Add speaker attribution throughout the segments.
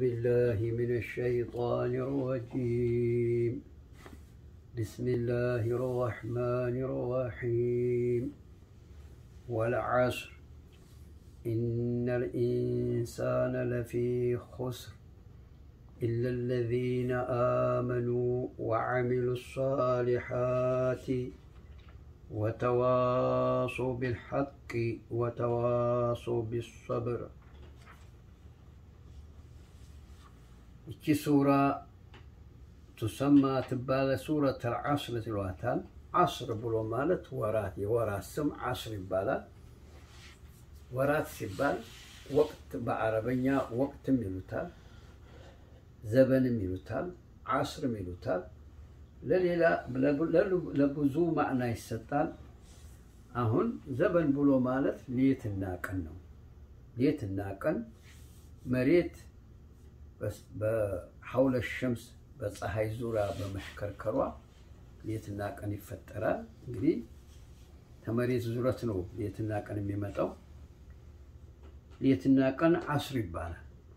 Speaker 1: بالله من الشيطان الرجيم بسم الله الرحمن الرحيم والعصر إن الإنسان لفي خسر إلا الذين آمنوا وعملوا الصالحات وتواصوا بالحق وتواصوا بالصبر እቺ ሱራ ቱሰማ ትባለ ሱረት አልዓስር ትሏታል። ዓስር ብሎ ማለት ወራት የወራት ስም ዓስር ይባላል። ወራት ሲባል ወቅት በአረበኛ ወቅትም ይሉታል፣ ዘበንም ይሉታል፣ ዓስርም ይሉታል። ለሌላ ለብዙ ማዕና ይሰጣል። አሁን ዘበን ብሎ ማለት ሌትና ቀን ነው። ሌትና ቀን መሬት በሐውለ ሸምስ በፀሐይ ዙሪያ በመሽከርከሯ ሌትና ቀን ይፈጠራል። እንግዲህ ከመሬት ዙረት ነው ሌትና ቀን የሚመጣው። ሌትና ቀን ዓስር ይባላል።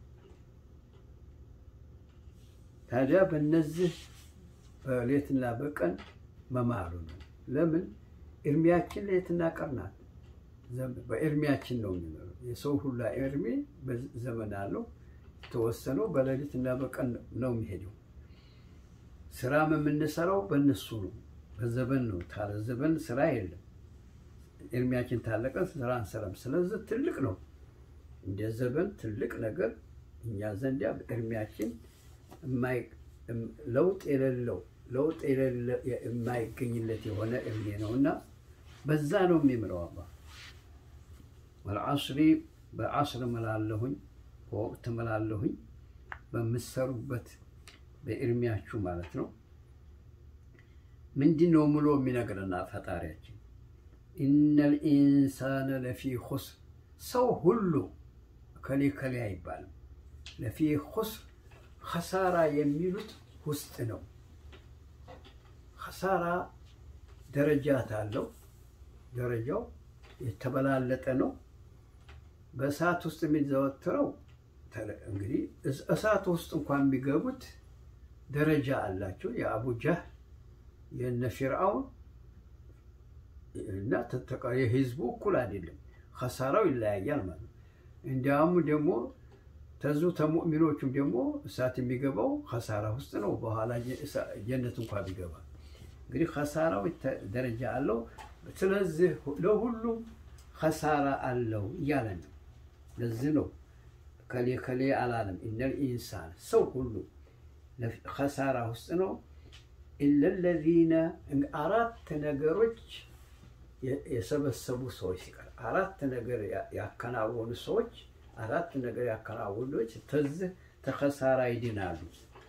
Speaker 1: ታዲያ በእነዚህ በሌትና በቀን መማሉ ነው። ለምን እድሜያችን ሌትና ቀን ናት። በእድሜያችን ነው የሚኖረው። የሰው ሁላ እድሜ ዘመን አለው። የተወሰነው በሌሊትና በቀን ነው የሚሄደው። ስራም የምንሰራው በእነሱ ነው፣ በዘበን ነው። ታለ ዘበን ስራ የለም። እድሜያችን ታለቀ ስራ አንሰራም። ስለዚህ ትልቅ ነው፣ እንደ ዘበን ትልቅ ነገር እኛ ዘንድ እድሜያችን ለውጥ የሌለው ለውጥ የማይገኝለት የሆነ እድሜ ነው እና በዛ ነው የሚምለው አላ ወልዓስሪ በዓስር እምላለሁኝ በወቅት እምላለሁኝ በምሰሩበት በእድሜያችሁ ማለት ነው። ምንድን ነው ምሎ የሚነግረና ፈጣሪያችን ኢነል ኢንሳነ ለፊ ኹስር ሰው ሁሉ ከሌ ከሌ አይባልም። ለፊ ኹስር ኸሳራ የሚሉት ውስጥ ነው። ኸሳራ ደረጃት አለው። ደረጃው የተበላለጠ ነው። በእሳት ውስጥ የሚዘወትረው እንግዲህ እሳት ውስጥ እንኳን የሚገቡት ደረጃ አላቸው። የአቡ ጃህል የነ ፊርዓውን እና የህዝቡ እኩል አይደለም። ኸሳራው ይለያያል ማለት ነው። እንዲያውም ደግሞ ተዙ ተሙእሚኖቹም ደግሞ እሳት የሚገባው ኸሳራ ውስጥ ነው። በኋላ ጀነት እንኳ ቢገባ እንግዲህ ኸሳራው ደረጃ አለው። ስለዚህ ለሁሉም ኸሳራ አለው እያለ ነው። ለዚህ ነው ከሌ ከሌ አላለም። ኢነል ኢንሳን ሰው ሁሉ ኸሳራ ውስጥ ነው። ኢለለዚነ አራት ነገሮች የሰበሰቡ ሰዎች ሲቀር አራት ነገር ያከናወኑ ሰዎች አራት ነገር ያከናወኑች ተዝህ ተኸሳራ ይድናሉ።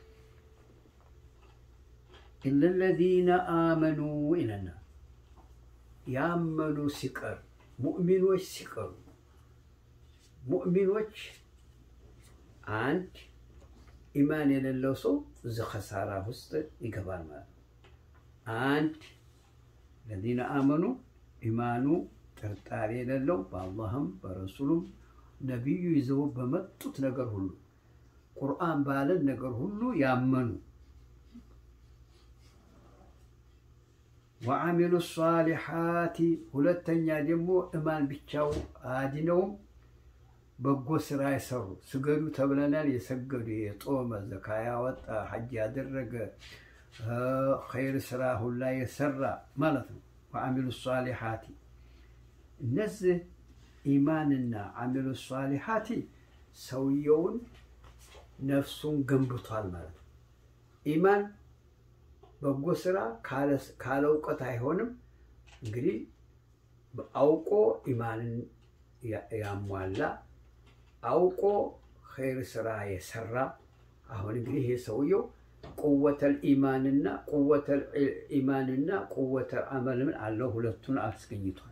Speaker 1: ኢለለዚነ አመኑ ይለና ያመኑ ሲቀር ሙእሚኖች ሲቀሩ ሙእሚኖች አንድ ኢማን የሌለው ሰው እዚ ኸሳራ ውስጥ ይገባል ማለት ነው። አንድ ለዚነ አመኑ ኢማኑ ጥርጣሬ የሌለው በአላህም በረሱሉም ነቢዩ ይዘው በመጡት ነገር ሁሉ ቁርአን ባለን ነገር ሁሉ ያመኑ ወአሚሉ ሷሊሓቲ ሁለተኛ ደግሞ እማን ብቻው አድነውም በጎ ስራ የሰሩ ስገዱ ተብለናል። የሰገዱ የጦመ ዘካ ያወጣ ሐጅ ያደረገ ኸይር ስራ ሁላ የሰራ ማለት ነው። ወአሚሉ ሷሊሓቲ እነዚህ ኢማንና አሚሉ ሷሊሓቲ ሰውየውን ነፍሱን ገንብቷል ማለት ነው። ኢማን በጎ ስራ ካለ እውቀት አይሆንም። እንግዲህ አውቆ ኢማንን ያሟላ አውቆ ኸይር ስራ የሰራ አሁን እንግዲህ ይሄ ሰውየው ቁወተል ኢማንና ቁወተል ኢማንና ቁወተል አመልን አለው ሁለቱን አስገኝቷል።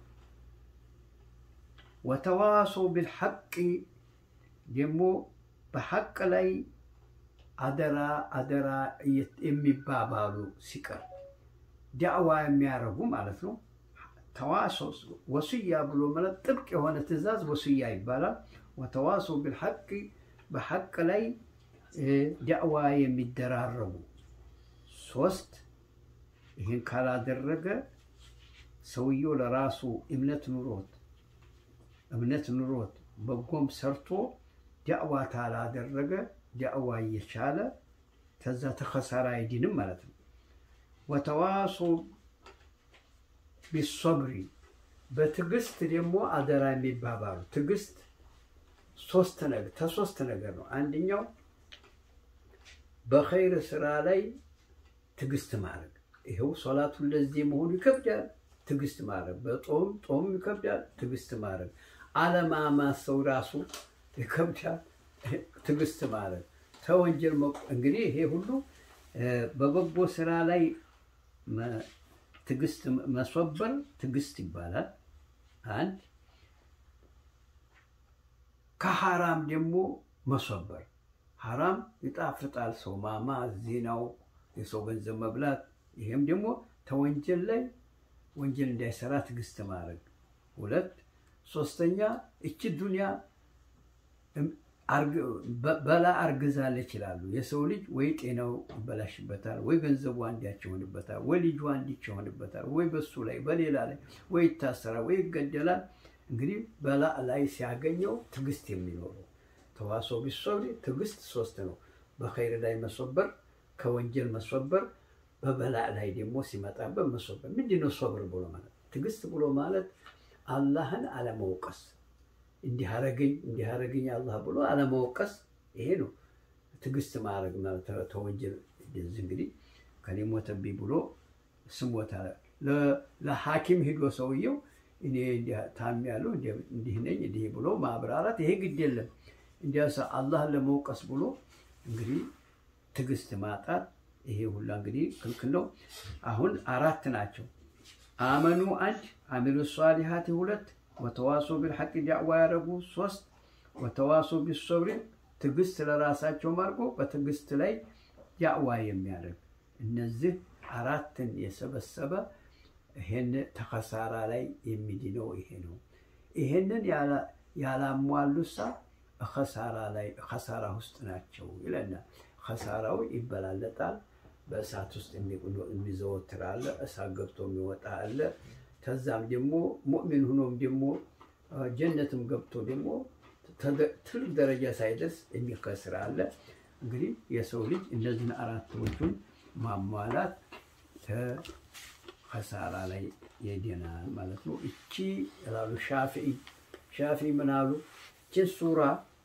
Speaker 1: ወተዋሶ ቢልሐቅ ደግሞ በሐቅ ላይ አደራ አደራ የሚባባሉ ሲቀር ዳዕዋ የሚያደርጉ ማለት ነው። ተዋሶ ወስያ ብሎ ማለት ጥብቅ የሆነ ትእዛዝ ወስያ ይባላል። ወተዋሶ ቢልሐቅ በሐቅ ላይ ዳዕዋ የሚደራረቡ ሶስት ይህን ካላደረገ ሰውየው ለራሱ እምነት ኑሮት እምነት ኑሮት በጎም ሰርቶ ዳዕዋ ካላደረገ ዳዕዋ እየቻለ ከዛ ተኸሳራ አይድንም ማለት ነው። ወተዋሶ ቢሶብሪ በትዕግስት ደግሞ አደራ የሚባባሉ ትዕግስት ሶስት ነገር ተሶስት ነገር ነው። አንደኛው በኸይር ስራ ላይ ትዕግስት ማድረግ ይኸው ሶላቱ ለዚህ መሆኑ ይከብዳል። ትዕግስት ማድረግ በጦም ጦም ይከብዳል። ትዕግስት ማድረግ አለማማት ሰው ራሱ ይከብዳል። ትዕግስት ማድረግ ተወንጀል እንግዲህ ይሄ ሁሉ በበጎ ስራ ላይ ትዕግስት መስወበር ትዕግስት ይባላል። አንድ ከሐራም ደግሞ መስወበር ሐራም ይጣፍጣል። ሰው ማማ፣ ዜናው፣ የሰው ገንዘብ መብላት፣ ይሄም ደግሞ ተወንጀል ላይ ወንጀል እንዳይሰራ ትዕግስት ማድረግ። ሁለት ሶስተኛ እቺ ዱንያ በላ አርግዛለች ይላሉ። የሰው ልጅ ወይ ጤናው ይበላሽበታል፣ ወይ ገንዘቡ አንዳች ይሆንበታል፣ ወይ ልጁ አንዲች ይሆንበታል፣ ወይ በሱ ላይ በሌላ ላይ ወይ ይታሰራል፣ ወይ ይገደላል። እንግዲህ በላ ላይ ሲያገኘው ትዕግስት የሚኖረው ተዋሶ ቢሶብሪ ትዕግስት ሶስት ነው። በኸይር ላይ መስወበር፣ ከወንጀል መስወበር፣ በበላ ላይ ደግሞ ሲመጣበት መስወበር። ምንድን ነው ሶብር ብሎ ማለት? ትዕግስት ብሎ ማለት አላህን አለመውቀስ እንዲህ አረገኝ እንዲህ አረገኝ አላህ ብሎ አለመወቀስ፣ ይሄ ነው ትዕግስት ማድረግ ማለት ተወንጀል። እንግዲህ ከኔ ሞተብኝ ብሎ ስሞታ ለሐኪም ሂዶ ሰውየው እኔ ታሜያለሁ እንዲህ ነኝ እንዲህ ብሎ ማብራራት ይሄ ግድ የለም። እንዲያስ አላህን ለመውቀስ ብሎ እንግዲህ ትዕግስት ማጣት ይሄ ሁላ እንግዲህ ክልክል ነው። አሁን አራት ናቸው። አመኑ አንድ፣ አሚሉ ሷሊሃት ሁለት ወተዋሶ ቢልሐቅ ዳዕዋ ያደረጉ ሶስት፣ ወተዋሶ ቢሶብሪ ትዕግስት ለራሳቸው አድርጎ በትዕግስት ላይ ዳዕዋ የሚያደርግ እነዚህ አራትን የሰበሰበ ይሄን ተከሳራ ላይ የሚድነው ይሄ ነው። ይሄንን ያላሟሉሳ ከሳራ ላይ ከሳራ ውስጥ ናቸው ይለናል። ከሳራው ይበላለጣል። በእሳት ውስጥ የሚዘወትር አለ፣ እሳት ገብቶ የሚወጣ አለ። ከዛም ደግሞ ሙእሚን ሁኖም ደግሞ ጀነትም ገብቶ ደግሞ ትልቅ ደረጃ ሳይደርስ የሚከስር አለ። እንግዲህ የሰው ልጅ እነዚህን አራቶቹን ማሟላት ከከሳራ ላይ የድናል ማለት ነው። እቺ ይላሉ ሻፊዒ ሻፊዒ ምን አሉ? እችን ሱራ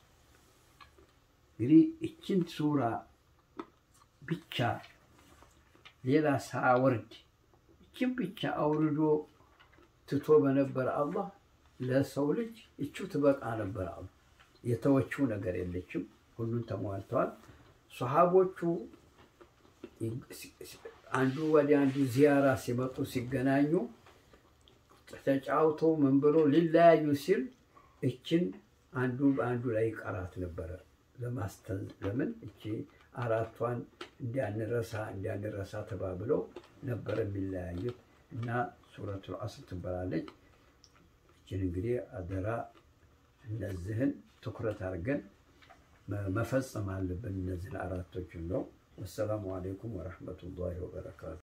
Speaker 1: እንግዲህ እችን ሱራ ብቻ ሌላ ሳወርድ እችን ብቻ አውርዶ ትቶ በነበረ አላህ ለሰው ልጅ እቹ ትበቃ ነበር አሉ። የተወችው ነገር የለችም፣ ሁሉን ተሟልተዋል። ሰሃቦቹ አንዱ ወደ አንዱ ዚያራ ሲመጡ ሲገናኙ ተጫውቶ ምን ብሎ ሊለያዩ ሲል እችን አንዱ በአንዱ ላይ ቀራት ነበረ ለማስተን ለምን እቺ አራቷን እንዲያንረሳ እንዲያንረሳ ተባብለው ነበር የሚለያዩት እና ሱረቱል አስር ትባላለች። እችን እንግዲህ አደራ እነዚህን ትኩረት አድርገን መፈጸም አለብን። እነዚህን አራቶችን ነው። ወሰላሙ አሌይኩም ወረሕመቱላሂ ወበረካቱ።